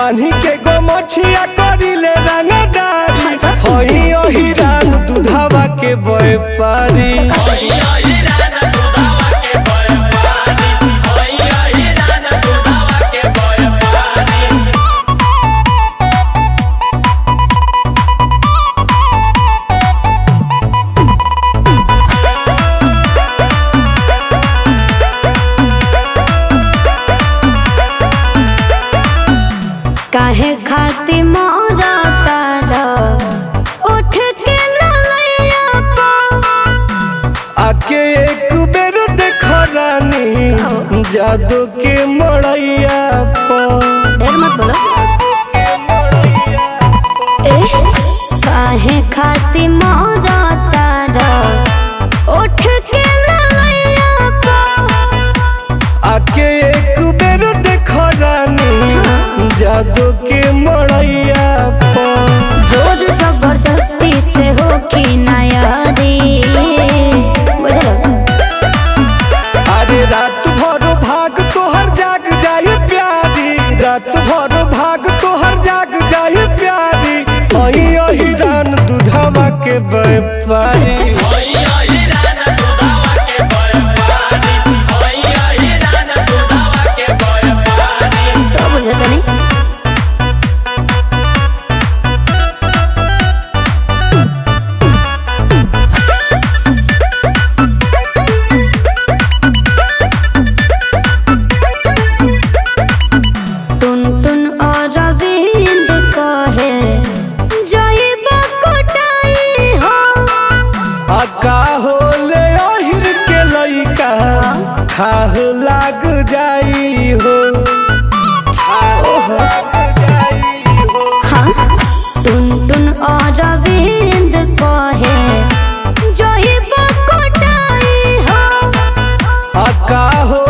बांधी के गोमछिया करिले रंगदारी होई ओही रान दूधावा के व्यापारी काहे खाती मोरा तारा उठ के ललैया पा आके एक बेर देख रानी जादू के मड़ैया पर ढेर मत बोलो ए काहे खाती मोरा तारा उठ के ललैया पा आके एक बेर देख रानी जादू के मड़ैया पर जोर जबरदस्ती से हो की नयारी बुझलो अरे रात भर भाग तोहर जाग जाए प्यारी रात भर भाग तोहर जाग जाए प्यारी अही अही रान दूधवा के व्यापारी सब बुझत नहीं टुन टुन और रविंद कहे जइबा कोटाई हो अका होले अहिर के लइका खाह लाग जाई हो खाह लाग जाई हो हाँ टुन टुन और रविंद कहे जइबा कोटाई हो अका हो